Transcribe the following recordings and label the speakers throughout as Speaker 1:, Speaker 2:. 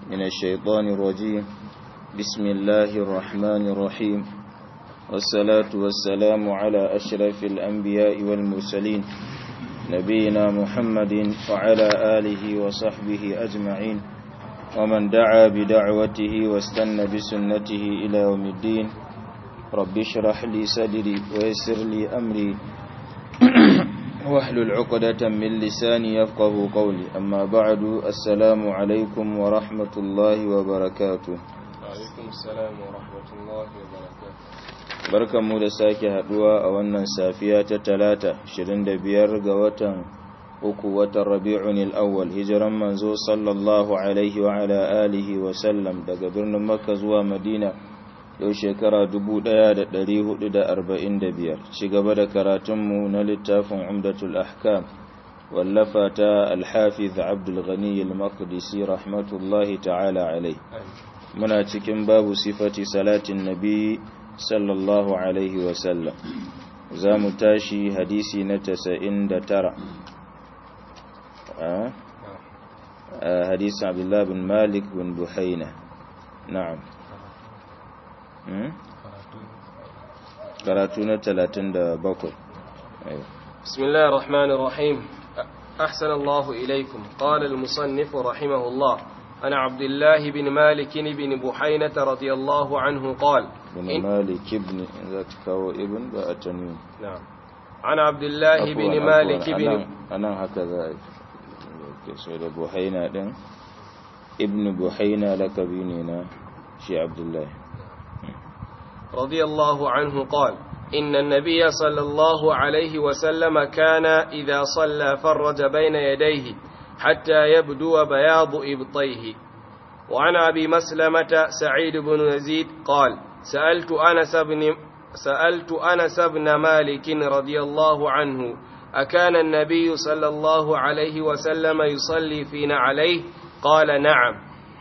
Speaker 1: من الشيطان الرجيم بسم الله الرحمن الرحيم والصلاة والسلام على أشرف الأنبياء والمرسلين نبينا محمد وعلى آله وصحبه أجمعين ومن دعا بدعوته واستنى بسنته إلى يوم الدين رب اشرح لي صدري ويسر لي أمري واحلل عقدة من لساني يفقه قولي أما بعد السلام عليكم ورحمة الله وبركاته
Speaker 2: عليكم السلام ورحمة الله وبركاته
Speaker 1: barkan mu da sake haduwa a wannan safiya ta talata 25 ga watan uku watan rabi'un al-awwal hijiran manzo sallallahu alaihi wa ala alihi wa sallam daga birnin makka zuwa madina yau shekara 1445 ci gaba da karatunmu na littafin umdatul ahkam wallafa ta al-hafiz abdul ghani al-maqdisi rahmatullahi ta'ala alai muna cikin babu sifati salatin nabi sallallahu alaihi wa sallam za mu tashi hadisi na 99 حديث عبد الله بن مالك بن بحينة نعم كراتونة تلاتين دا بكر أيوة.
Speaker 2: بسم الله الرحمن الرحيم أحسن الله إليكم قال المصنف رحمه الله أنا عبد الله بن مالك بن بحينة رضي الله عنه قال
Speaker 1: بن مالك بن ذاتك ابن بأتنين
Speaker 2: نعم عن عبد الله بن مالك بن
Speaker 1: أنا, أنا هكذا so da buhaina din ibn buhaina lakabi ne na shi abdullahi
Speaker 2: رضي الله عنه قال إن النبي صلى الله عليه وسلم كان إذا صلى فرج بين يديه حتى يبدو بياض إبطيه وعن أبي مسلمة سعيد بن يزيد قال سألت أنس بن سألت أنس بن مالك رضي الله عنه أكان النبي صلى الله عليه وسلم يصلي فينا عليه قال نعم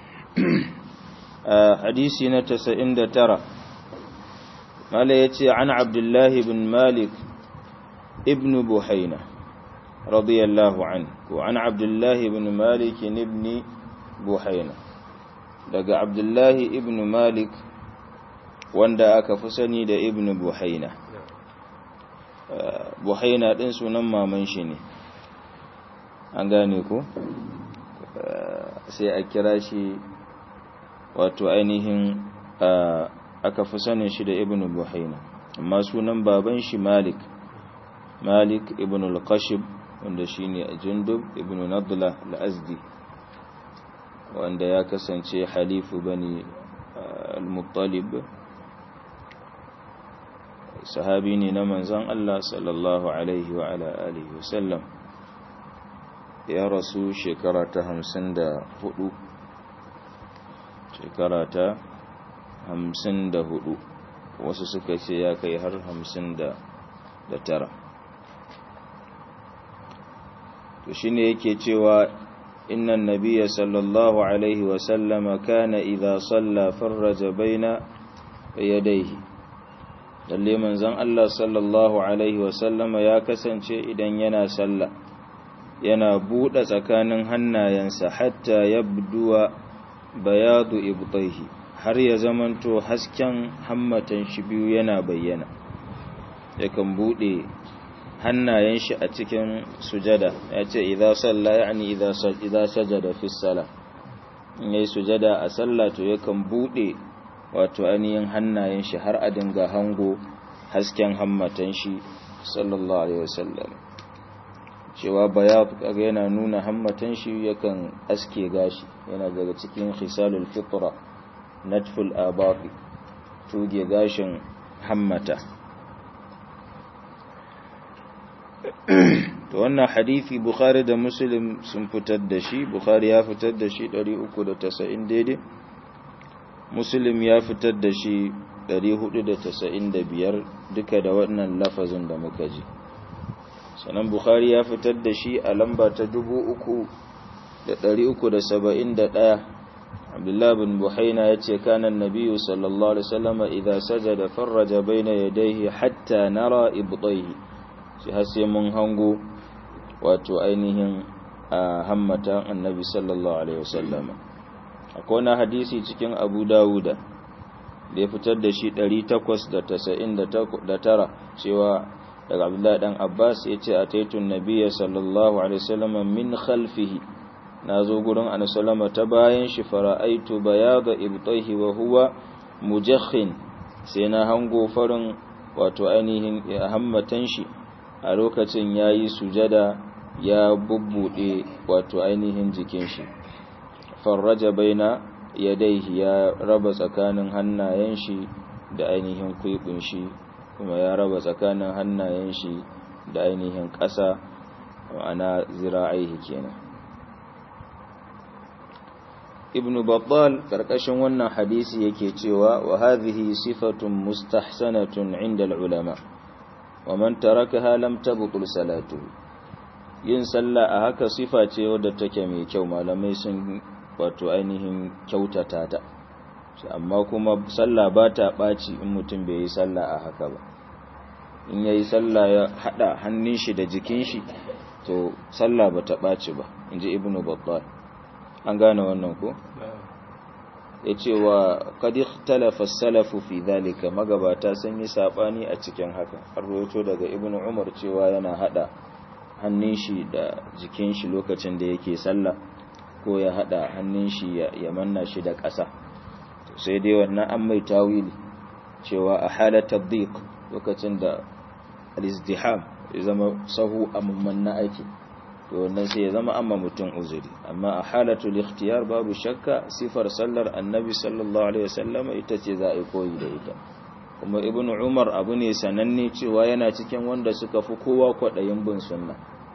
Speaker 1: حديثي نتسئن ترى قال يتي عن عبد الله بن مالك ابن بحينة رضي الله عنه وعن عبد الله بن مالك ابن بحينة لقى عبد الله ابن مالك wanda aka fi sani da ibn buhaina buhaina ɗin sunan maman shi ne an gane ku sai a kira shi wato ainihin aka fi sanin shi da ibn buhaina amma sunan baban shi malik malik ibn al-qashib wanda shi ne jundub ibn nadla al-azdi wanda ya kasance halifu bani al-muttalib sahabi ne na manzan Allah sallallahu Alaihi wa ala alihi wasallam ya rasu shekara ta hamsin da hudu shekara ta hamsin da hudu wasu suka ce ya kai har hamsin da tara to shi ne yake cewa innan nabiya sallallahu Alaihi wasallama kana idha salla farraja baina yadaihi lalle manzon Allah sallallahu alaihi wasallama ya kasance idan yana sallah yana buɗe tsakanin hannayensa hatta yabduwa bayadu ibtaihi har ya zamanto hasken hammatan shi biyu yana bayyana yakan buɗe hannayen shi a cikin sujada ya ce idza salla yani idza idza sajada fi sala in yayi sujada a sallah to yakan buɗe wato ainihin hannayen shi har a dinga hango hasken hammatan shi sallallahu alaihi wasallam cewa bayat kaga yana nuna hammatan shi yakan aske gashi yana daga cikin khisalul fitra natful abaqi tuge gashin hammata to wannan hadisi bukhari da muslim sun fitar da shi bukhari ya fitar da shi 390 daidai muslim ya fitar da shi 495 duka da wannan lafazin da muka ji sannan bukhari ya fitar da shi a lamba ta 3371 abdullah bin buhaina ya ce kanan nabiyu sallallahu alaihi wasallama idza sajada farraja baina yadayhi hatta nara ibtayhi shi har sai mun hango wato ainihin a hammatan annabi sallallahu alaihi wasallama akwai wani hadisi cikin abu dawuda da ya fitar da shi 899 cewa daga abdullahi dan abbas ya ce a taitun nabiya sallallahu alaihi wasallam min khalfihi na zo gurin anasalama ta bayan shi fara'aitu bayada ibtaihi wa huwa mujakhin sai na hango farin wato ainihin hammatan shi a lokacin yayi sujada ya bubbude wato ainihin jikin shi farraja baina yadaihi ya raba tsakanin hannayen shi da ainihin kwikun shi kuma ya raba tsakanin hannayen shi da ainihin ƙasa ma'ana zira'aihi kenan ibn battal karkashin wannan hadisi yake cewa wa hadhihi sifatun mustahsanatun inda ulama wa man tarakaha lam tabtul salatuhu yin sallah a haka sifa ce wadda take mai kyau malamai sun wato ainihin kyautata ta amma kuma sallah ba ta ɓaci in mutum bai yi sallah a haka ba in ya yi sallah ya haɗa hannun shi da jikin shi to sallah ba ta ɓaci ba in ji ibnu babbar an gane wannan ko ya ce wa kadi talafa salafu fi zalika magabata sun yi saɓani a cikin haka har rawaito daga ibnu umar cewa yana haɗa hannun shi da jikin shi lokacin da yake sallah ko ya hada hannun shi ya manna shi da ƙasa sai dai wannan an mai tawili cewa a halatar dik lokacin da al-izdiham ya zama sahu amman na aiki to wannan sai ya zama amma mutum uzuri amma a halatul ikhtiyar babu shakka sifar sallar annabi sallallahu alaihi wasallam ita ce za a yi koyi da ita kuma ibnu umar abu ne sananne cewa yana cikin wanda suka fi kowa kwaɗayin bin sunna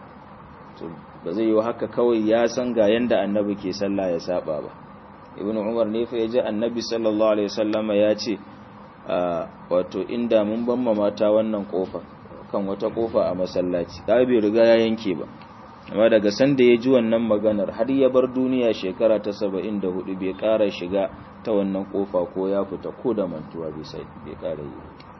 Speaker 1: ba zai yi haka kawai ya san ga yanda annabi ke sallah ya saba ba ibnu umar ne fa yaji annabi sallallahu alaihi wasallama ya ce wato inda mun ban mata wannan kofa kan wata kofa a masallaci da bai riga ya yanke ba amma daga sanda ya ji wannan maganar har ya bar duniya shekara ta 74 bai ƙara shiga ta wannan kofa ko ya fita ko da mantuwa bai sai bai ƙara yi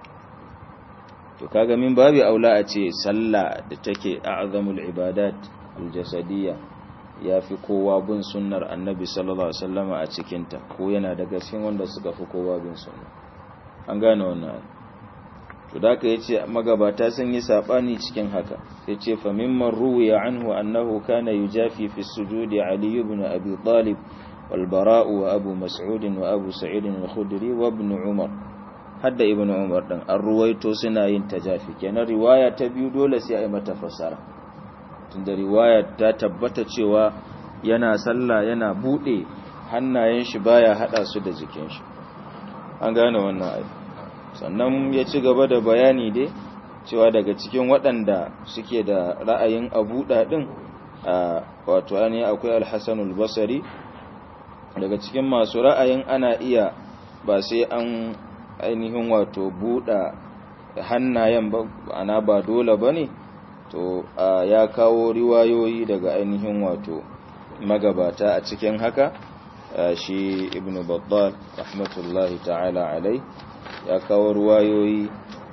Speaker 1: to kaga min babu aula a ce sallah da take a'zamul ibadat aljasadiyya ya fi kowa bin sunnar annabi sallallahu alaihi wasallama a cikinta ko yana daga cikin wanda suka fi kowa bin sunna an gane wannan to da ka yace magabata sun yi sabani cikin haka yace fa mimman ruwiya anhu annahu kana yujafi fi sujudi ali ibn abi talib wal bara' wa abu mas'ud wa abu sa'id al-khudri wa ibn umar hadda ibn umar dan an ruwaito suna yin tajafi kenan riwaya ta biyu dole sai a yi mata fasara tunda riwaya ta tabbata cewa yana sallah yana bude hannayen shi baya hada su da jikin shi an gane wannan ayi sannan ya ci gaba da bayani dai cewa daga cikin waɗanda suke da ra'ayin abuɗa ɗin a wato ne akwai alhassanul basari daga cikin masu ra'ayin ana iya ba sai an ainihin wato buɗa hannayen ba ana ba dole ba ne to ya kawo riwayoyi daga ainihin wato magabata a cikin haka shi ibn babbal rahmatullahi ta'ala alai ya kawo riwayoyi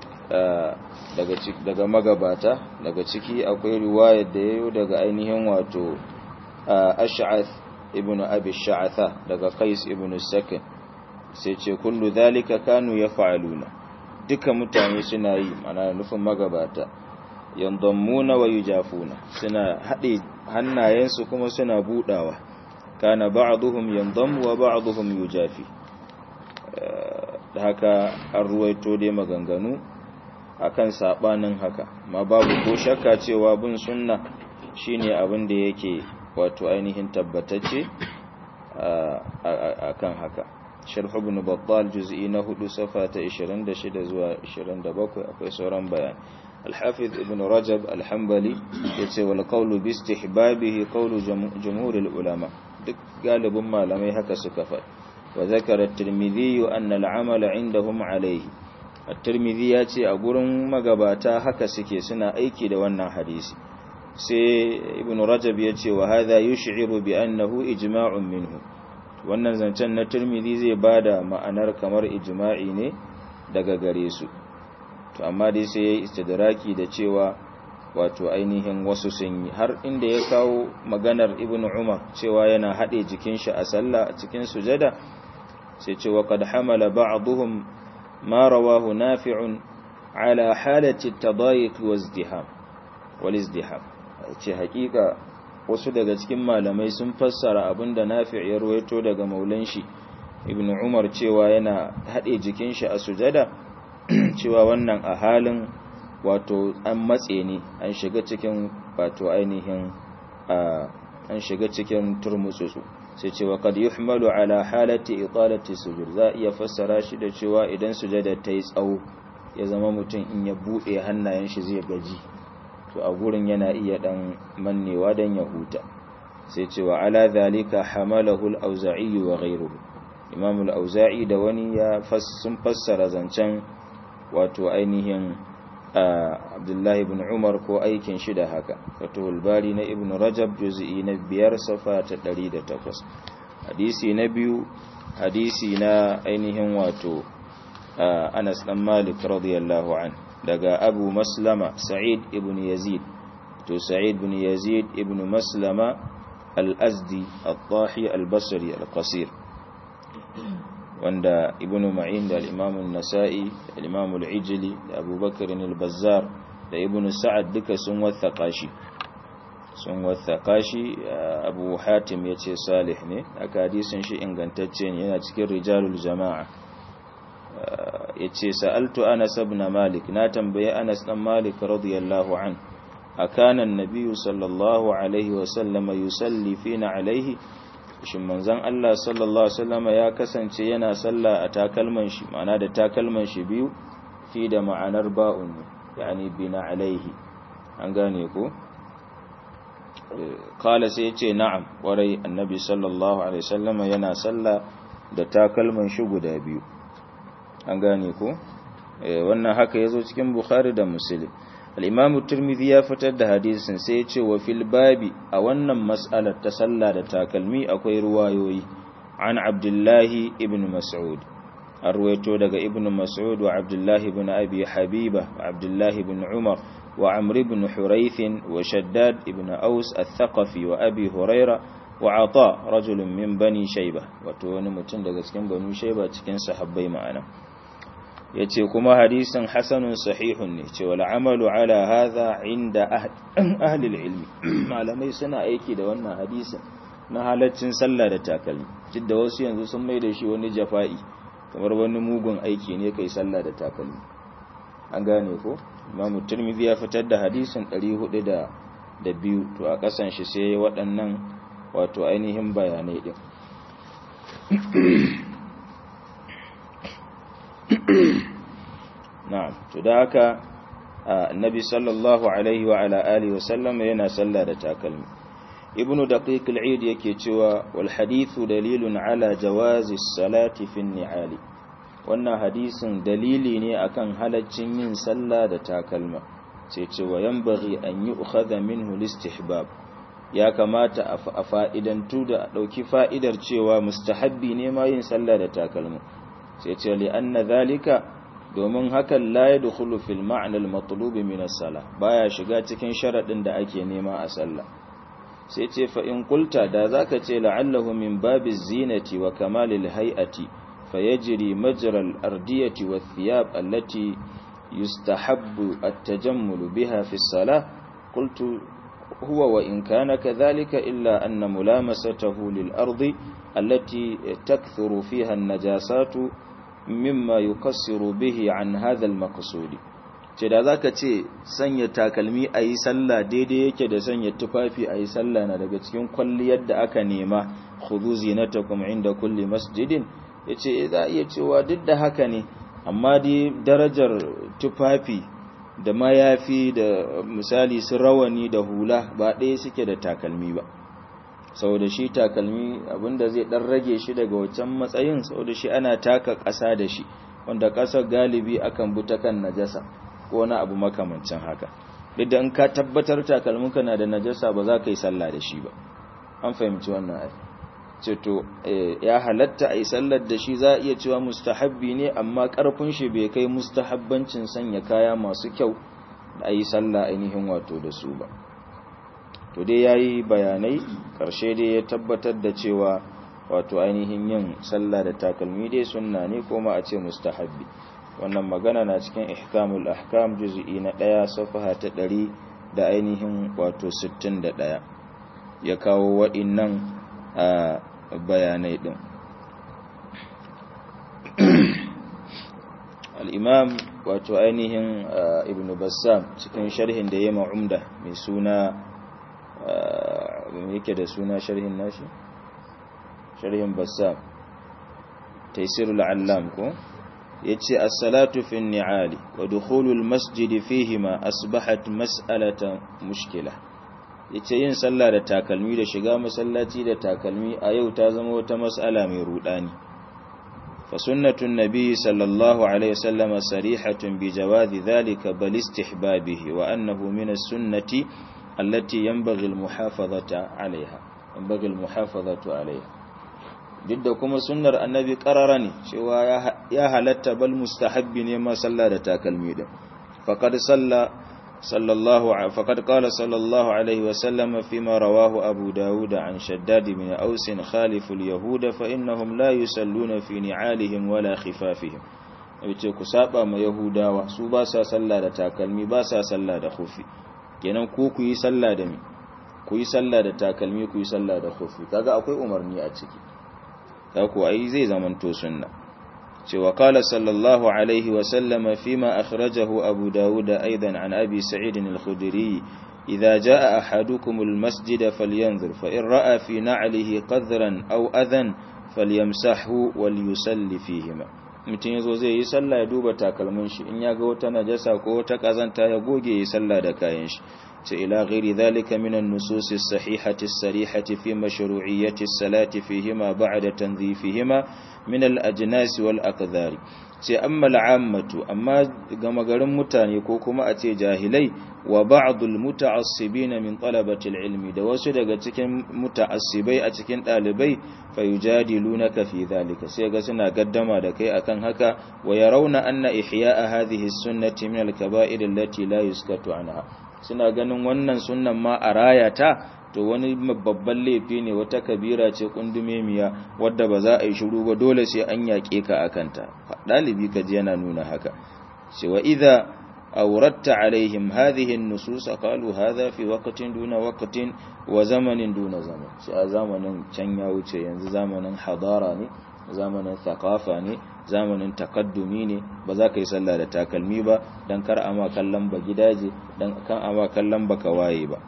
Speaker 1: daga magabata daga ciki akwai riwayar da yayo daga ainihin wato ash'ath ibn abi sha'atha daga qais ibn sakin sai ce kullu dhalika kanu yaf'aluna duka mutane suna yi mana nufin magabata yandammuna wa yujafuna suna haɗe hannayensu kuma suna budawa kana ba'dhum yandammu wa ba'dhum yujafi da haka an ruwaito dai maganganu akan sabanin haka ma babu ko shakka cewa bin sunna shine abin da yake wato ainihin tabbatacce akan haka sharh ibn battal juz'i na 4 safa ta 26 zuwa 27 akwai sauran bayani الحافظ ابن رجب الحنبلي yace wal qawlu bi istihbabihi qawlu jumhuril ulama duk galibin malamai haka suka faɗi wa zakara at-tirmidhi anna al-amala indahum alayhi at-tirmidhi yace a gurin magabata haka suke suna aiki da wannan hadisi sai ibn rajab yace wa hadha yush'iru bi annahu ijma'un minhu wannan zancen na tirmidhi zai bada ma'anar kamar ijma'i ne daga gare su to amma dai sai ya yi istidraki da cewa wato ainihin wasu sun yi har inda ya kawo maganar ibn umar cewa yana haɗe jikin shi a sallah a cikin sujada sai ce wa qad hamala ba'dhum ma rawahu nafi'un ala halati at-tadayiq wa izdiham wal izdiham ce hakika wasu daga cikin malamai sun fassara abinda nafi' ya ruwaito daga maulan shi ibn umar cewa yana haɗe jikin shi a sujada cewa wannan a halin wato an matse ne an shiga cikin wato ainihin an shiga cikin turmutsutsu sai cewa kad yuhmalu ala halati italati sujud za iya fassara shi da cewa idan sujada ta yi tsawo ya zama mutum in ya bude hannayen shi zai gaji to a gurin yana iya dan mannewa dan ya huta sai cewa ala zalika hamalahu al-auza'i wa ghayruhu imam al-auza'i da wani ya sun fassara zancen wato ainihin abdullahi ibn umar ko aikin shi da haka fatuhul bari na ibn rajab juz'i na biyar safa ta 108 hadisi na biyu hadisi na ainihin wato anas dan malik radiyallahu an daga abu maslama sa'id ibn yazid to sa'id ibn yazid ibn maslama al-azdi al-tahi al-basri al-qasir wanda ibn ma'in da al-imam an-nasa'i da al-imam al-ijli da abubakar al-bazzar da ibn sa'ad duka sun wathaka shi sun wathaka shi abu hatim yace salih ne aka hadisin shi ingantacce ne yana cikin rijalul jama'a yace sa'altu anas ibn malik na tambaye anas dan malik radiyallahu an akana an-nabiy sallallahu alaihi wa sallama yusalli fina alaihi shin manzon Allah sallallahu alaihi wasallam ya kasance yana sallah a takalman shi ma'ana da takalman shi biyu fi da ma'anar ba'un yani bina alaihi an gane ko kala sai yace na'am warai annabi sallallahu alaihi wasallam yana sallah da takalman shi guda biyu an gane ko wannan haka yazo cikin bukhari da muslim al-imam tirmidhi ya fitar da hadisin sai ya ce wa fil babi a wannan mas'alar ta sallah da takalmi akwai ruwayoyi an abdullahi ibn mas'ud an ruwaito daga ibn mas'ud wa abdullahi ibn abi habiba wa abdullahi ibn umar wa amr ibn hurayth wa shaddad ibn aus al-thaqafi wa abi huraira wa ata rajulun min bani shayba wato wani mutum daga cikin banu shayba cikin sahabbai ma'ana ya ce kuma hadisin hasanun sahihun ne ce wal amalu ala hadha inda ahlil ilmi malamai suna aiki da wannan hadisin na halaccin sallah da takalmi duk da wasu yanzu sun mai da shi wani jafa'i kamar wani mugun aiki ne kai sallah da takalmi an gane ko imamu tirmidhi ya fitar da hadisin 400 da da biyu to a kasan shi sai waɗannan wato ainihin bayanai din na'am to da haka annabi sallallahu alaihi wa ala alihi wa sallam yana sallah da takalmi ibnu daqiq al-eid yake cewa wal hadithu dalilun ala jawazi salati fi ni'ali wannan hadisin dalili ne akan halaccin yin sallah da takalma sai cewa yanbaghi an yu'khadha minhu al-istihbab ya kamata a fa'idantu da dauki fa'idar cewa mustahabbi ne ma yin sallah da takalma sai ce li anna zalika domin hakan la yadkhulu fil ma'na al matlub min as-salah baya shiga cikin sharadin da ake nema a sallah sai ce fa in qulta da zaka ce la'allahu min babi zinati wa kamalil hay'ati fayajri majra al ardiyati wath thiyab allati yustahabbu at-tajammul biha fi as-salah qultu huwa wa in kana kadhalika illa anna mulamasatahu lil ardi allati takthuru fiha an-najasatu mimma yukassiru bihi an hadha al-maqsudi ce da zaka ce sanya takalmi ayi sallah daidai yake da sanya tufafi ayi sallah na daga cikin kwalliyar da aka nema khudhu zinatakum inda kulli masjidin yace za iya cewa duk da haka ne amma dai darajar tufafi da mayafi da misali su rawani da hula ba ɗaya suke da takalmi ba saboda shi takalmi abinda zai dan rage shi daga wancan matsayin saboda shi ana taka ƙasa da shi wanda ƙasar galibi akan buta kan najasa ko wani abu makamancin haka duk da in ka tabbatar takalminka na da najasa ba za ka yi sallah da shi ba an fahimci wannan ai ce to ya halatta a yi sallar da shi za a iya cewa mustahabbi ne amma ƙarfin shi bai kai mustahabbancin sanya kaya masu kyau a yi sallah ainihin wato da su ba to dai ya yi bayanai ƙarshe dai ya tabbatar da cewa wato ainihin yin sallah da takalmi dai sunna ne kuma a ce mustahabbi wannan magana na cikin ihkamul ahkam juz'i na ɗaya safaha ta ɗari da ainihin wato sittin da ɗaya ya kawo waɗannan bayanai ɗin al'imam wato ainihin ibn bassam cikin sharhin da ya ma'umda mai suna yake da suna sharhin nashi sharhin bassam taisirul allam ko ya ce assalatu fi ni'ali wa dukhulul masjidi fihima asbahat mas'alatan mushkila ya ce yin sallah da takalmi da shiga masallaci da takalmi a yau ta zama wata mas'ala mai rudani فسنة النبي صلى الله عليه وسلم صريحة بجواز ذلك بل استحبابه وأنه من السنة التي ينبغي المحافظة عليها ينبغي المحافظة عليها جد كما سنة النبي قررني شوى يا هلت بل مستحب نما صلى تاكلمي فقد صلى صلى الله فقد قال صلى الله عليه وسلم فيما رواه أبو داود عن شداد بن أوس خالف اليهود فإنهم لا يسلون في نعالهم ولا خفافهم yace ku saba ma yahudawa su ba sa sallah da takalmi ba sa sallah da khufi kenan ku ku yi sallah da mi ku yi sallah da takalmi ku yi sallah da khufi kaga akwai umarni a ciki ka ku ai zai zamanto sunna cewa kala sallallahu alaihi wasallama fima akhrajahu abu dawuda aidan an abi sa'idin al-khudri idza jaa ahadukum al-masjid falyanzur fa in ra'a fi na'lihi qadran aw adhan falyamsahhu wal yusalli fihima mutum yazo zai yi sallah ya duba takalmin shi in ya ga wata najasa ko wata kazanta ya goge yi sallah da kayan shi ce ila ghairi dhalika min an-nusus as-sahihati as-sarihati fi mashru'iyyati as-salati fihima ba'da tanzifihima min al-ajnas wal aqdari ce amma al'ammatu amma gama garin mutane ko kuma a ce jahilai wa ba'dul muta'assibina min talabati al-ilmi da wasu daga cikin muta'assibai a cikin dalibai fayujadilunaka fi dhalika sai ga suna gaddama da kai akan haka wa yarawna anna ihya'a hadhihi as-sunnati min al-kaba'ir allati la yuskatu anha suna ganin wannan sunnan ma a rayata to wani babban laifi ne wata kabira ce kundumemiya wadda ba za a yi shiru ba dole sai an yaƙe ka akanta ɗalibi ka ji yana nuna haka cewa idha awratta alaihim hadhihi an-nusus qalu hadha fi waqtin duna waqtin wa zamanin duna zaman sai a zamanin can ya wuce yanzu zamanin hadara ne zamanin thaqafa ne zamanin takaddumi ne ba za ka yi sallah da takalmi ba dan kar ama kallon ba gidaje dan kan ama kallon ba waye ba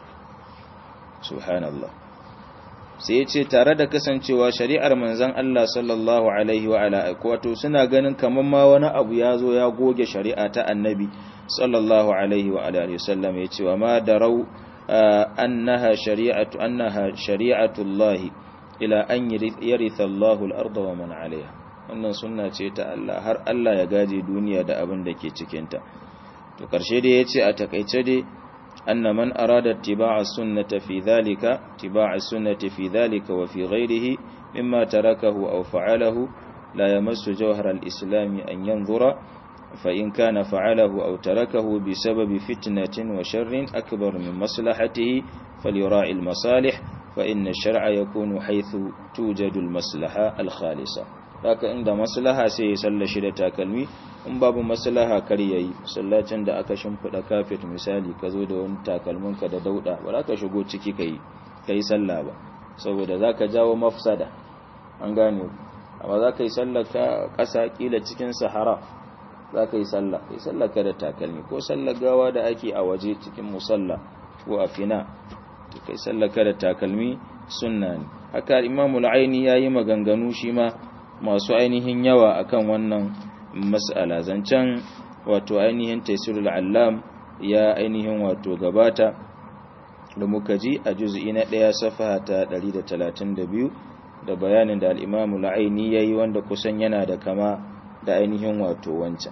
Speaker 1: subhanallah sai ce tare da kasancewa shari'ar manzon Allah sallallahu alaihi wa ala wato suna ganin kaman ma wani abu ya zo ya goge shari'a ta annabi sallallahu alaihi wa alihi wasallam yace wa ma darau annaha shari'atu annaha shari'atu Allah ila an yaritha Allah al-ardha wa man 'alayha wannan sunna ce ta Allah har Allah ya gaje duniya da abin da ke cikin ta to karshe dai yace a takeice dai أن من أراد اتباع السنة في ذلك اتباع السنة في ذلك وفي غيره مما تركه أو فعله لا يمس جوهر الإسلام أن ينظر فإن كان فعله أو تركه بسبب فتنة وشر أكبر من مصلحته فليراعي المصالح فإن الشرع يكون حيث توجد المصلحة الخالصة haka inda maslaha sai ya salla shi da takalmi in babu maslaha kar yayi sallacin da aka shimfida kafet misali ka zo da wani takalmin ka da dauda ba za ka shigo ciki kai kai sallah ba saboda zaka jawo mafsada an gane amma za ka yi sallar ka ƙasa kila cikin sahara za ka yi sallah kai sallar ka da takalmi ko sallar gawa da ake a waje cikin musalla ko a fina kai sallar ka da takalmi sunna ne haka imamul aini yayi maganganu shi ma masu ainihin yawa akan wannan mas'ala zancen wato ainihin taisirul allam ya ainihin wato gabata da muka ji a juz'i na ɗaya safaha ta 132 da bayanin da al-imamu al-aini yayi wanda kusan yana da kama da ainihin wato wancan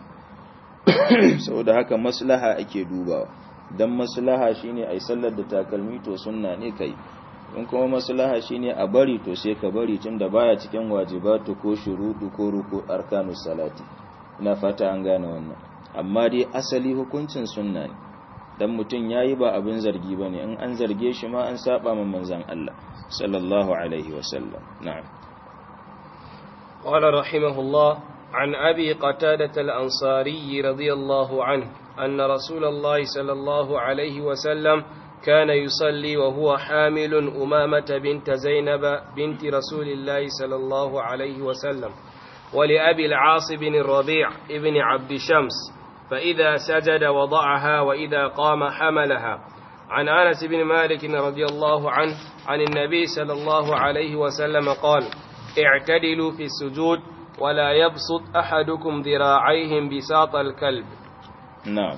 Speaker 1: saboda haka maslaha ake dubawa dan maslaha shine ai sallar da takalmi to sunna ne kai in kuma maslaha shine a bari to sai ka bari tunda baya cikin wajibatu ko shurudu ko ruku arkanus salati ina fata an gane wannan amma dai asali hukuncin sunna ne dan mutun yayi ba abin zargi bane in an zarge shi ma an saba ma manzon Allah sallallahu alaihi wasallam na'am
Speaker 2: قال رحمه الله عن أبي قتادة الأنصاري رضي الله عنه أن رسول الله صلى الله عليه وسلم كان يصلي وهو حامل أمامة بنت زينب بنت رسول الله صلى الله عليه وسلم ولأبي العاص بن الربيع ابن عبد شمس فإذا سجد وضعها وإذا قام حملها عن أنس بن مالك رضي الله عنه عن النبي صلى الله عليه وسلم قال اعتدلوا في السجود ولا يبسط أحدكم ذراعيهم بساط الكلب
Speaker 1: نعم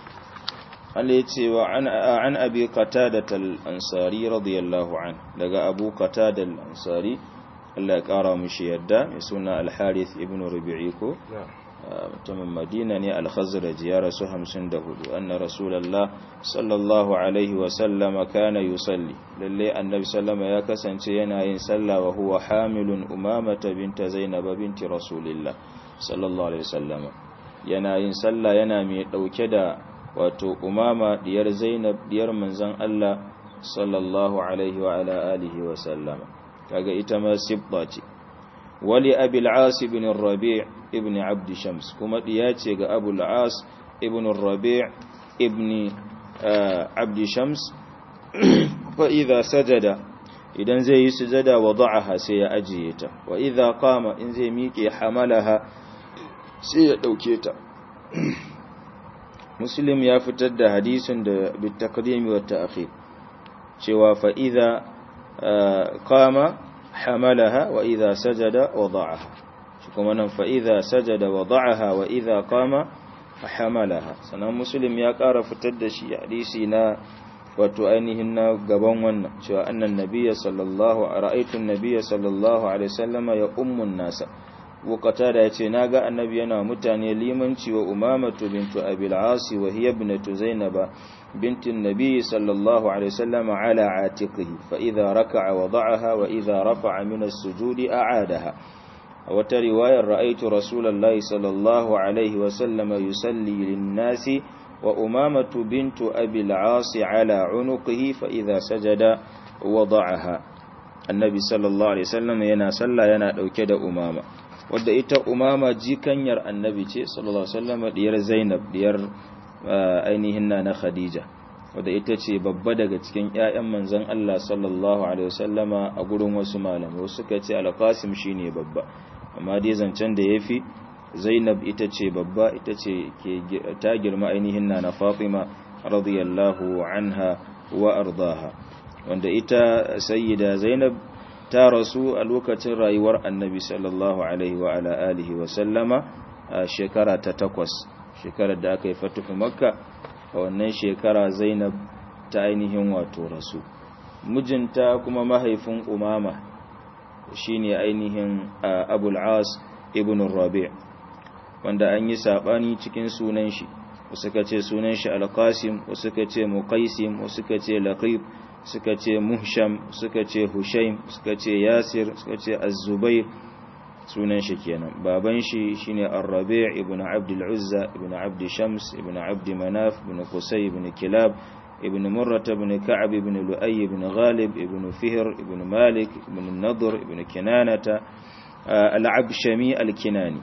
Speaker 1: wa an abi qatada al-ansari radiyallahu an daga abu qatada al-ansari Allah ya kara mishi yadda mai suna al-harith ibn rubi'i ko mutumin madina ne al-khazraj ya rasu 54 anna rasulullah sallallahu alaihi wa sallama kana yusalli lalle annabi sallama ya kasance yana yin sallah wa huwa hamilun umamata binta zainab binti rasulillah sallallahu alaihi wasallama yana yin sallah yana mai dauke da wato umama diyar zainab diyar manzon Allah sallallahu alaihi wa ala alihi wa sallama kaga ita ma sibba ce wali abil as ibn rabi' ibn abd shams kuma diya ce ga abul as ibn rabi' ibn abd shams fa idza sajada idan zai yi sujada wada'aha sai ya ajiye ta wa idza qama in zai miƙe hamalaha sai ya dauke ta muslim ya fitar da hadisin da bitakdimi wa ta'khir cewa fa idza qama hamalaha wa idza sajada wada'aha shi kuma nan fa idza sajada wada'aha wa idza qama hamalaha sanan muslim ya ƙara fitar da shi hadisi na wato ainihin na gaban wannan cewa annan nabiyya sallallahu ra'aytu an-nabiyya sallallahu alaihi wasallama ya ummun nasa bukata da ya ce na ga annabi yana mutane limanci wa umamatu bintu abil asi wa hiya ibnatu zainaba bintin nabi sallallahu alaihi wasallam ala atiqihi fa idha raka'a wada'aha wa idha rafa'a min as-sujudi a'adaha wa ta riwayar ra'aytu rasulullahi sallallahu alaihi wasallam yusalli lin-nasi wa umamatu bintu abil asi ala unuqihi fa idha sajada wada'aha annabi sallallahu alaihi wasallam yana sallah yana dauke da umama wadda ita umama jikanyar annabi ce sallallahu alaihi wasallam diyar zainab diyar ainihin na khadija wadda ita ce babba daga cikin ƴaƴan manzon Allah sallallahu alaihi wasallama a gurin wasu malamai wasu suka ce al-qasim shine babba amma dai zancen da yafi zainab ita ce babba ita ce ke ta girma ainihin na fatima radiyallahu anha wa ardaha wanda ita sayyida zainab ta rasu a lokacin rayuwar annabi sallallahu alaihi wa ala alihi wa sallama a shekara ta takwas shekarar da aka yi fatuhu makka a wannan shekara zainab ta ainihin wato rasu mijinta kuma mahaifin umama shine ainihin abul as ibn rabi' wanda an yi sabani cikin sunan shi wasu ka ce sunan shi al-qasim wasu ka ce muqaisim wasu ka ce laqib suka ce muhsham suka ce hushaim suka ce yasir suka ce az-zubair sunan shi kenan baban shi shine ar-rabi' ibn abd al-uzza ibn abd shams ibn abd manaf ibn qusay ibn kilab ibn murrah ibn ka'ab ibn lu'ay ibn ghalib ibn fihr ibn malik ibn nadr ibn kinanata al-abshami al-kinani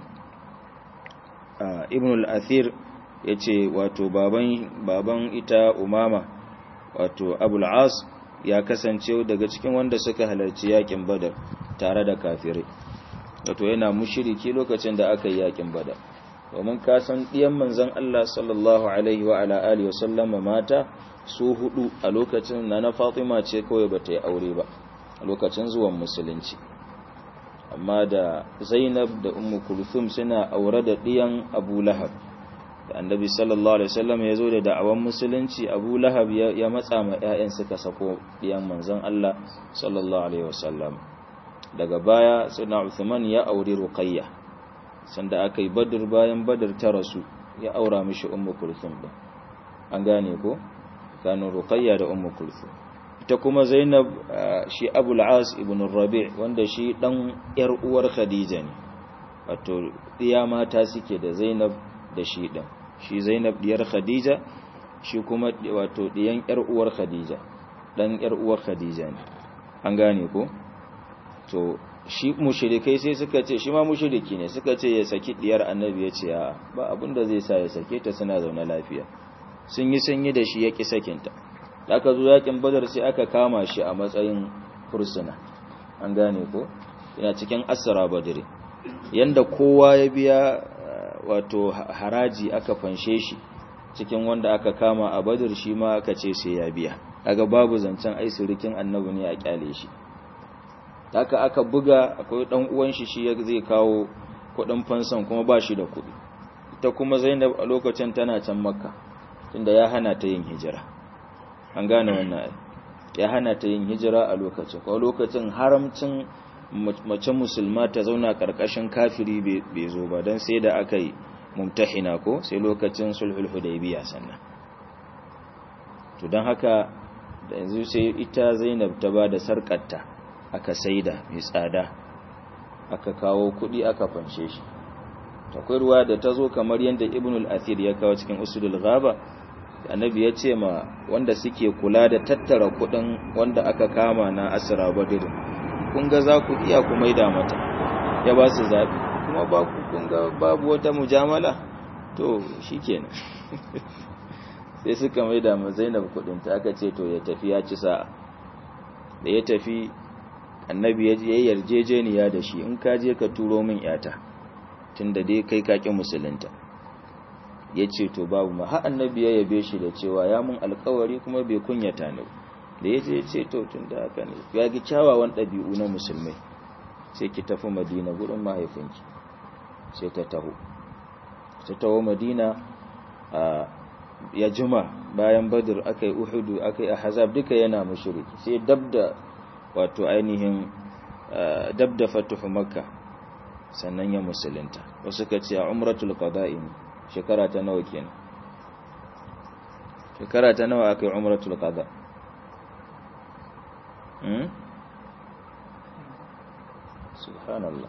Speaker 1: ibn al-athir yace wato baban baban ita umama wato abul as ya kasance daga cikin wanda suka halarci yakin badar tare da kafirai wato yana mushiriki lokacin da aka yi yakin badar domin ka san diyan manzon Allah sallallahu alaihi wa ala alihi wasallama mata su hudu a lokacin na na Fatima ce kawai bata yi aure ba a lokacin zuwan musulunci amma da Zainab da Ummu Kulthum suna aure da diyan Abu Lahab da annabi sallallahu alaihi wasallam ya zo da da'awan musulunci abu lahab ya matsa ma 'ya'yan suka sako ɗiyan manzon Allah sallallahu alaihi wasallam daga baya suna Uthman ya auri Ruqayya sanda aka yi Badr bayan Badr ta rasu ya aura mishi Ummu Kulthum din an gane ko kanu Ruqayya da Ummu Kulthum ita kuma Zainab shi Abu al-As ibn Rabi' wanda shi dan yar uwar Khadija ne wato ɗiya mata suke da Zainab da shi din shi Zainab diyar Khadija shi kuma wato diyan yar uwar khadija dan yar uwar khadija ne an gane ko to shi mushrikai sai suka ce shi ma mushriki ne suka ce ya saki diyar annabi ya ce a ba abin da zai sa ya sake ta suna zaune lafiya sun yi sanyi da shi ya ki sakinta da aka zo yakin badar sai aka kama shi a matsayin fursuna an gane ko yana cikin asra badri yanda kowa ya biya wato haraji aka fanshe shi cikin wanda aka kama a badar shi ma aka ce sai ya biya daga babu zancen ai surikin annabi ne a kyale shi haka aka buga akwai dan uwan shi shi zai kawo kudin fansan kuma ba shi da kudi ita kuma Zainab a lokacin tana can Makka tunda ya hana ta yin hijira an gane wannan ya hana ta yin hijira a lokacin ko lokacin haramcin mace musulma ta zauna karkashin kafiri bai zo ba dan sai da aka yi mumtahina ko sai lokacin sulhul hudaybiya sannan to dan haka da yanzu sai ita Zainab ta ba da sarkarta aka saida mai tsada aka kawo kudi aka fanshe shi takwai ruwa da ta zo kamar yadda ibnul athir ya kawo cikin usulul ghaba annabi ya ce ma wanda suke kula da tattara kudin wanda aka kama na asra badr kun ga za ku iya ku maida mata ya ba su zabi kuma ba ku kun ga babu wata mujamala to shikenan sai suka maida ma Zainab kudin ta aka ce to ya tafi ya ci sa'a da ya tafi annabi ya je yarjejeniya da shi in ka je ka turo min yata tunda dai kai kakin musulunta ya ce to babu ma har annabi ya yabe shi da cewa ya mun alkawari kuma bai kunyata ni da ya je ya ce to tunda haka ne ya gi kyawawan ɗabi'u na musulmai sai ki tafi madina gurin mahaifinki sai ta taho ta taho madina a ya juma bayan badr aka yi uhudu aka yi ahzab duka yana mushriki sai dabda wato ainihin dab da fatuhu makka sannan ya musulunta wasu ka ce a umratul qada'i shekara ta nawa kenan shekara ta nawa aka yi umratul qada hmm subhanallah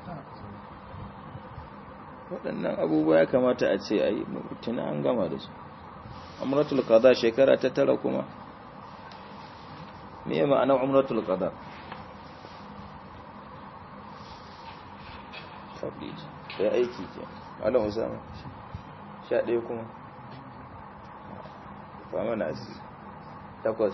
Speaker 1: waɗannan abubuwa ya kamata a ce a yi tuna an gama da su umratul qada shekara ta tara kuma me ma'anar umratul qada tabliji sai aiki ke malam usama sha ɗaya kuma ba mana aziz takwas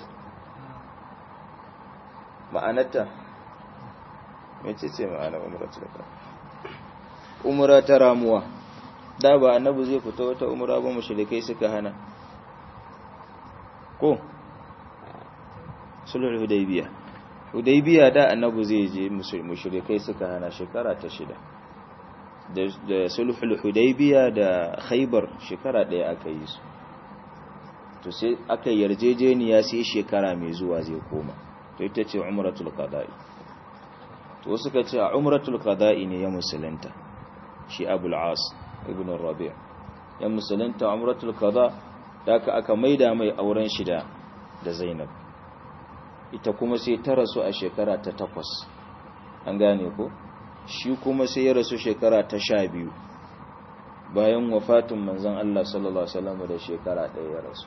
Speaker 1: ma'anarta mece ce ma'anar umratul qada umra ta ramuwa da ba annabi zai fita wata umra ba mushrikai suka hana ko sulhul hudaybiya hudaybiya da annabi zai je mushrikai suka hana shekara ta shida da sulhul hudaybiya da khaybar shekara daya aka yi su to sai aka yarjejeniya sai shekara mai zuwa zai koma to ita ce umratul qada'i to suka ce a umratul qada'i ne ya musulunta shi abul as ibn rabi' ya musulunta umratul qada da aka maida mai auren shida da zainab ita kuma sai ta rasu a shekara ta takwas an gane ko shi kuma sai ya rasu shekara ta sha biyu bayan wafatin manzan Allah sallallahu Alaihi wasallam da shekara ɗaya ya rasu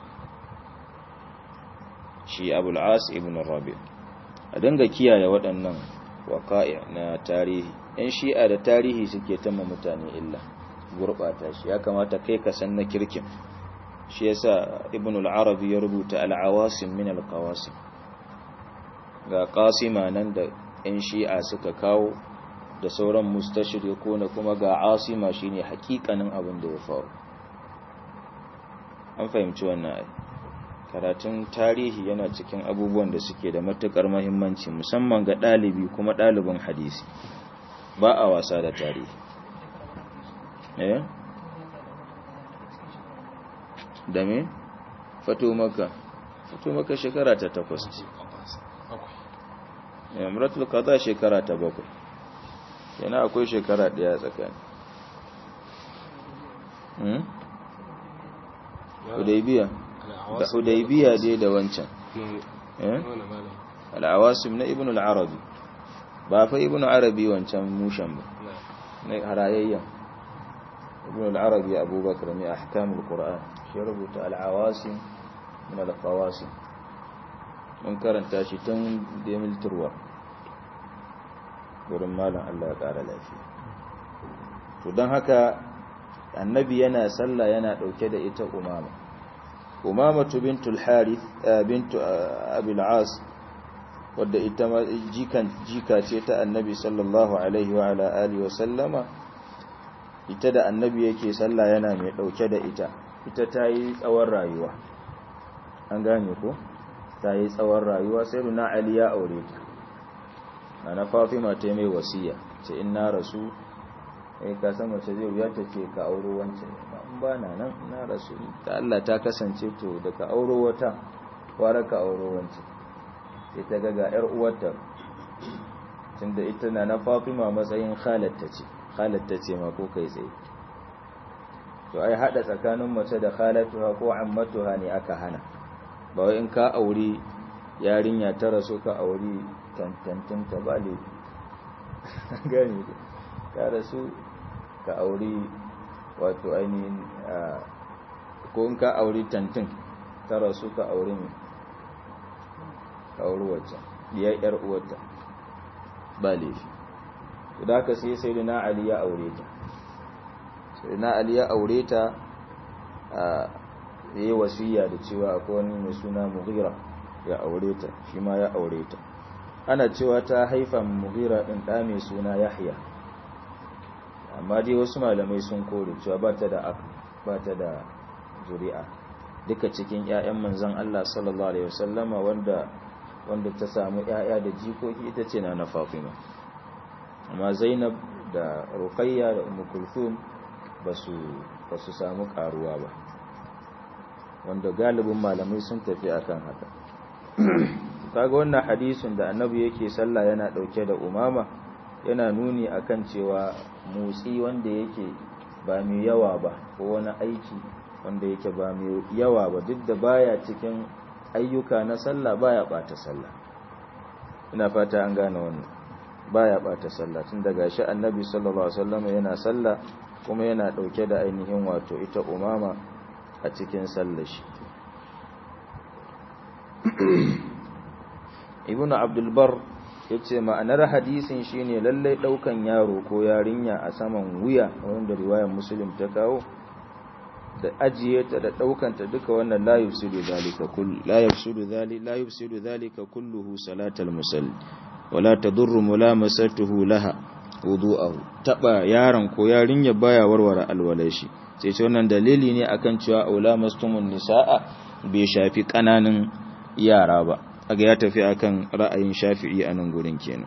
Speaker 1: shi abul'as ibn rabi a dinga kiyaye waɗannan waƙa'i na tarihi ‘yan shi'a da tarihi suke tama mutane illa gurɓata shi ya kamata kai ka san na kirkin shi yasa ibn al-arabi ya rubuta al-awasim min al-qawasim ga qasima nan da ‘yan shi'a suka kawo da sauran mustashriku na kuma ga asima shine hakikanin abin da ya faru an fahimci wannan ai karatun tarihi yana cikin abubuwan da suke da matukar muhimmanci musamman ga ɗalibi kuma ɗalibin hadisi ba a wasa da tarihi eh da me fato maka fato maka shekara ta takwas ce ya muratul qada shekara ta bakwai yana akwai shekara daya tsakani hmm hudaybiya da hudaybiya dai da wancan eh al-awasim na ibn al-arabi ba fa ibn arabi wancan mushan ba ne harayayyan ibn al-arabi abubakar mai ahkamul qur'an shi rubuta al-awasim min al-qawasim mun karanta shi tun da milturwa wurin malam Allah ya ƙara lafiya to don haka annabi yana sallah yana ɗauke da ita umama umamatu bintul harith bintu abil as wadda ita jikan jika ce ta annabi sallallahu alaihi wa ala alihi wa sallama ita da annabi yake sallah yana mai ɗauke da ita ita ta yi tsawon rayuwa an gane ko ta yi tsawon rayuwa sai runa ali ya aure ta ana fatima ta mai wasiya ce in na rasu eh ka san mace zai wuya ta ce ka auro wancan in ba na nan na rasu ta Allah ta kasance to da ka auro wata wara ka auro wancan sai ta ga ga yar uwarta tunda ita na na fatima matsayin khalatta ce khalatta ce ma ko kai tsaye to ai hada tsakanin mace da khalatuha ko ammatuha ne aka hana ba wai in ka auri yarinya ta rasu ka auri tantantin ta ba le gani ka rasu ka auri wato ainihin ko in ka auri tantin ta rasu ka auri mai ka auri wacce biyar yar uwarta ba laifi da haka sai sai na ali ya aure ta sai na ali ya aure ta a yi wasiya da cewa akwai wani mai suna mughira ya aure ta shi ma ya aure ta ana cewa ta haifa mughira din da mai suna yahya amma dai wasu malamai sun kore cewa ba ta da ba ta da zuri'a duka cikin ƴaƴan manzon Allah sallallahu alaihi wasallama wanda wanda ta samu ƴaƴa da jikoki ita ce na na Fatima amma Zainab da Ruqayya da Umm Kulthum basu basu samu karuwa ba wanda galibin malamai sun tafi akan haka kaga wannan hadisin da annabi yake sallah yana dauke da umama yana nuni akan cewa motsi wanda yake ba mai yawa ba ko wani aiki wanda yake ba mai yawa ba duk da baya cikin ayyuka na sallah baya bata sallah ina fata an gane wannan baya bata sallah tun daga shi annabi sallallahu alaihi wasallam yana sallah kuma yana dauke da ainihin wato ita umama a cikin sallar shi ibnu abdul bar yace ma'anar hadisin shine lallai daukan yaro ko yarinya a saman wuya wanda riwayar muslim ta kawo da ajiye ta da daukan ta duka wannan la yufsidu zalika kull la yufsidu zalika la yufsidu zalika kulluhu salatal musalli wala tadurru mulamasatuhu laha wudu'ahu taba yaron ko yarinya baya warware alwalashi sai ce wannan dalili ne akan cewa aula mastumun nisaa bai shafi kananan yara ba aga ya tafi akan ra'ayin shafi'i a nan gurin kenan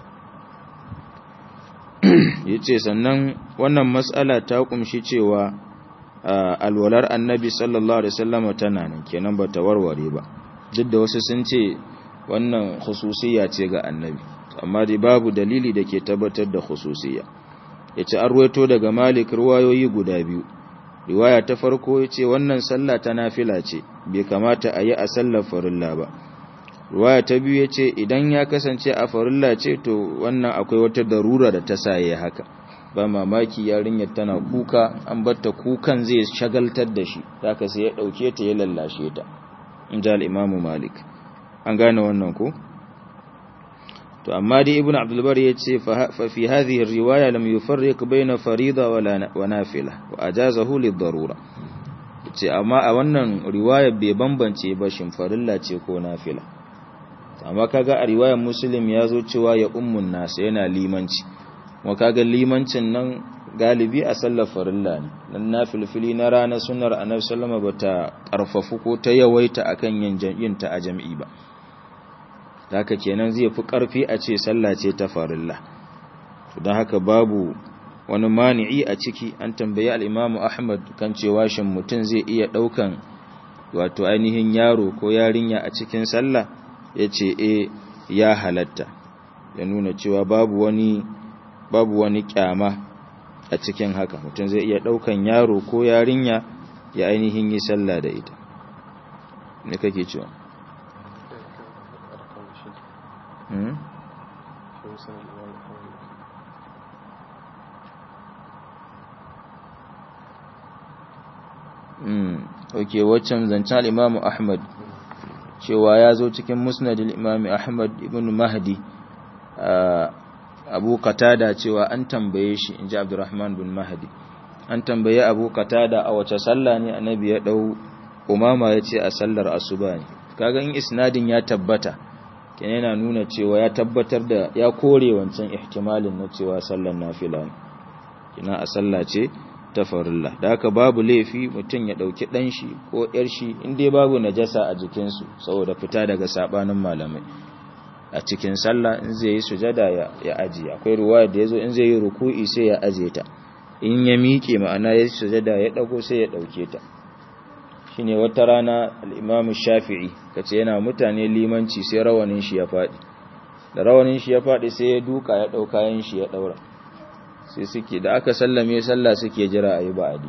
Speaker 1: yace sannan wannan mas'ala ta kumshi cewa alwalar annabi sallallahu alaihi wasallam tana nan kenan bata warware ba duk da wasu sun ce wannan khususiyya ce ga annabi amma dai babu dalili da ke tabbatar da khususiyya yace an ruwaito daga Malik ruwayoyi guda biyu riwaya ta farko yace wannan sallah ta nafila ce bai kamata a yi a sallar farilla ba riwaya ta biyu yace idan ya kasance a farilla ce to wannan akwai wata darura da ta saye haka ba mamaki yarinyar tana kuka an batta kukan zai shagaltar da shi zaka sai ya dauke ta ya lallashe ta inda al-Imam Malik an gane wannan ko to amma dai ibnu abdul bar yace fa fi hadhihi riwaya lam yufarriq baina farida wa nafila wa ajazahu lid-darura yace amma a wannan riwaya bai bambance ba shin farilla ce ko nafila amma kaga a riwayar muslim yazo cewa ya ummun nas yana limanci kuma kaga limancin nan galibi a sallar farilla ne dan nafilfili na rana sunnar annabi sallama bata karfafu ko ta yawaita akan yin yin ta a jami'i ba haka kenan zai fi ƙarfi a ce sallah ce ta farilla to don haka babu wani mani'i a ciki an tambayi al'imamu ahmad kan cewa shin mutum zai iya ɗaukan wato ainihin yaro ko yarinya a cikin sallah ya ce e ya halatta ya nuna cewa babu wani babu wani kyama a cikin haka mutum zai iya ɗaukan yaro ko yarinya ya ainihin yi sallah da ita ne kake cewa ok waccan zancen al'imamu ahmad cewa ya zo cikin musnadil imam ahmad ibn mahdi abu qatada cewa an tambaye shi inji abdurrahman bin mahdi an tambaye abu qatada a wace sallah ne annabi ya dau umama yace a sallar asuba ne kaga in isnadin ya tabbata kenan yana nuna cewa ya tabbatar da ya kore wancan ihtimalin na cewa sallar nafila ne kina a sallah ce ta farilla da haka babu laifi mutum ya dauki dan shi ko yar shi in dai babu najasa a jikin su saboda fita daga sabanin malamai a cikin sallah in zai yi sujada ya, ya aji akwai ruwaya da yazo in zai yi ruku'i sai ya aje ta in ya miƙe ma'ana ya sujada ya dago sai ya dauke ta shine wata rana al-Imam Shafi'i kace yana mutane limanci sai rawanin shi ya fadi da rawanin shi ya fadi sai ya duka ya dauka yin shi ya daura sai suke da aka sallame sallah suke jira ayi ba'adi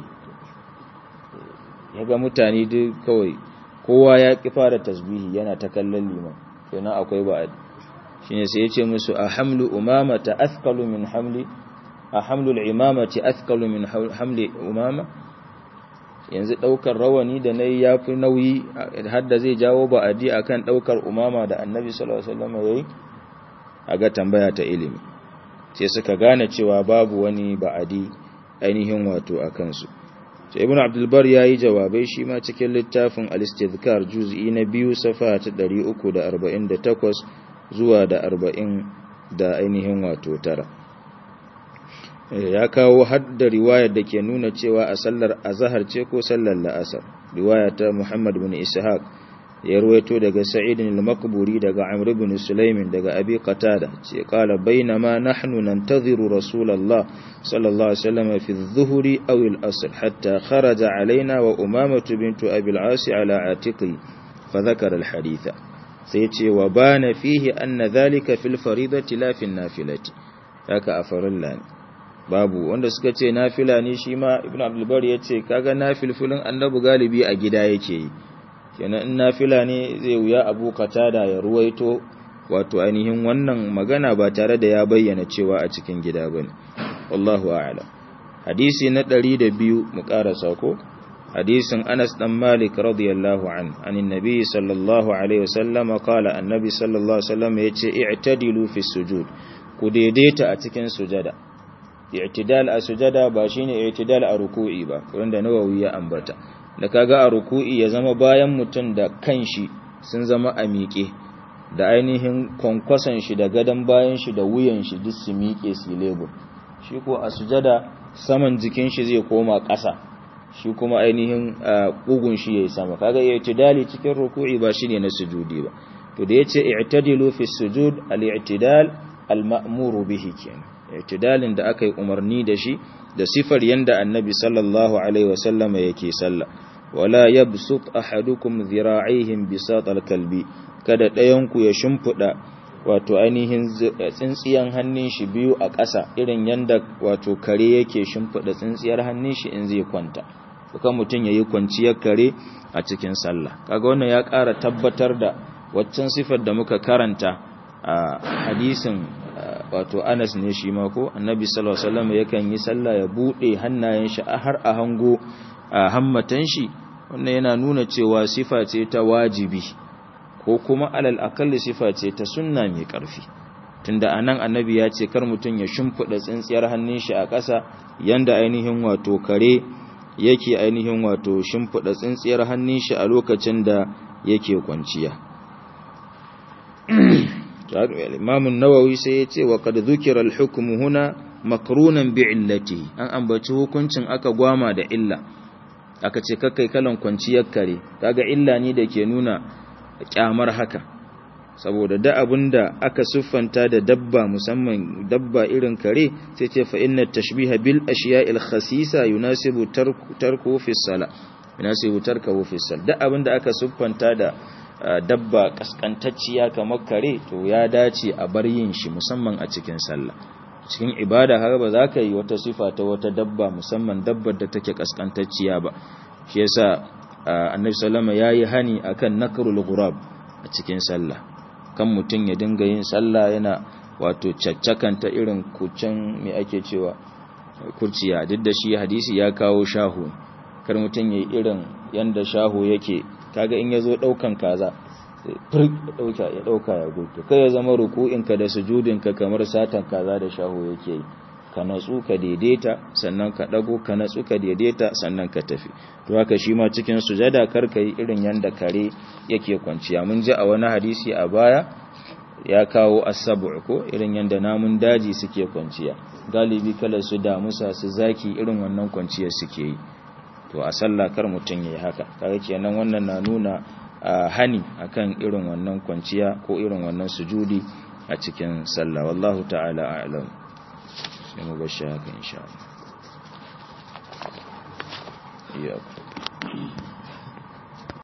Speaker 1: yaga mutane duk kawai kowa ya ki fara tasbihi yana ta kallon liman kenan akwai ba'adi shine sai ya ce musu ahamlu umama ta athqalu min hamli ahamlu al-imamati athqalu min hamli umama yanzu daukar rawani da nayi yafi nauyi har da zai jawo ba'adi akan daukar umama da annabi sallallahu alaihi wasallam yayi aga tambaya ta ilimi sai suka gane cewa babu wani ba'adi ainihin wato akan su sai ibnu abdul bar yayi jawabai shi ma cikin littafin al-istidhkar juz'i na biyu safa ta 348 zuwa da 40 da ainihin wato tara ya kawo hadda riwayar da ke nuna cewa a sallar azhar ce ko sallar la'asar riwaya ta Muhammad bin Ishaq ya ruwaito daga Sa'id al-Maqburi daga Amr ibn Sulaimin daga Abi Qatada ce qala bainama nahnu nantaziru Rasulullah sallallahu alaihi wasallam fi adh-dhuhri aw al-asr hatta kharaja alaina wa Umamah bint Abi al-As ala atiqi fa dhakara al-haditha sai ce wa bana fihi anna dhalika fil faridati la fi an-nafilati haka a farilla ne babu wanda suka ce nafila ne shi ma ibn abdulbar ya ce kaga nafilfilin annabi galibi a gida yake yi kenan in nafila ne zai wuya abu da ya ruwaito wato ainihin wannan magana ba tare da ya bayyana cewa a cikin gida bane wallahu a'lam hadisi na 102 mu karasa ko hadisin Anas dan Malik radiyallahu an anin nabi sallallahu alaihi wasallam qala annabi sallallahu alaihi wasallam yace i'tadilu fi sujud ku daidaita a cikin sujada i'tidal a sujada ba shine i'tidal a ruku'i ba wanda Nawawi ya ambata da kaga a ruku'i ya zama bayan mutum da kanshi sun zama a miƙe da ainihin kwankwason shi da gadon bayan shi da wuyan shi duk su miƙe su lebur shi ko a sujada saman jikin shi zai koma ƙasa shi kuma ainihin ƙugun shi yayi sama kaga i'tidali cikin ruku'i ba shine na sujudi ba to da yace i'tadilu fi sujud al-i'tidal al-ma'muru bihi kenan i'tidalin da aka yi umarni da shi da sifar yanda annabi sallallahu alaihi wasallam yake sallah wala yabsut ahadukum dhira'ihim bisat al-kalbi kada ɗayan ku ya shimfida wato ainihin tsintsiyan hannun shi biyu a ƙasa irin yanda wato kare yake shimfida tsintsiyar hannun shi in zai kwanta kuma mutum yayi kwanciyar kare a cikin sallah kaga wannan ya ƙara tabbatar da waccan sifar da muka karanta a hadisin wato Anas ne shi ma ko Annabi sallallahu alaihi wasallam yakan yi sallah ya bude hannayen shi har a hango a hammatan shi wannan yana nuna cewa sifa ce ta wajibi ko kuma alal akalli sifa ce ta sunna mai karfi tunda anan Annabi ya ce kar mutun ya shimfida tsintsiyar hannun shi a ƙasa yanda ainihin wato kare yake ainihin wato shimfida tsintsiyar hannun shi a lokacin da yake kwanciya Imam Nawawi sai ya ce wa qad dhukira al-hukmu huna makrunan bi illati an ambaci hukuncin aka gwama da illa aka ce kakkai kalan kwanciyar kare kaga illa ne da ke nuna kyamar haka saboda da abinda aka siffanta da dabba musamman dabba irin kare sai ce fa inna tashbiha bil ashiya'il khasisa yunasibu tarku fi sala yunasibu tarku fi sala da abinda aka siffanta da dabba kaskantacciya kamar kare to ya dace a bar yin shi musamman a cikin sallah cikin ibada har ba za ka yi wata sifa ta wata dabba musamman dabbar da take kaskantacciya ba shi yasa annabi sallama yayi hani akan nakrul ghurab a cikin sallah kan mutum ya dinga yin sallah yana wato caccakanta irin kucin me ake cewa kurciya duk da shi hadisi ya kawo shahu kar mutum yayi irin yanda shahu yake kaga in yazo daukan kaza ya dauka ya gudu kai ya zama ruku'inka da sujudinka kamar satan kaza da shaho yake yi ka natsu ka daidaita sannan ka dago ka natsu ka daidaita sannan ka tafi to haka shi ma cikin sujada karka yi irin yanda kare yake kwanciya mun ji a wani hadisi a baya ya kawo asabu ko irin yanda namun daji suke kwanciya galibi kala su damusa su zaki irin wannan kwanciyar suke yi to a sallah kar mutum yayi haka kaga kenan wannan na nuna hani akan irin wannan kwanciya ko irin wannan sujudi a cikin sallah wallahu ta'ala a'lam sai mu bar shi haka insha Allah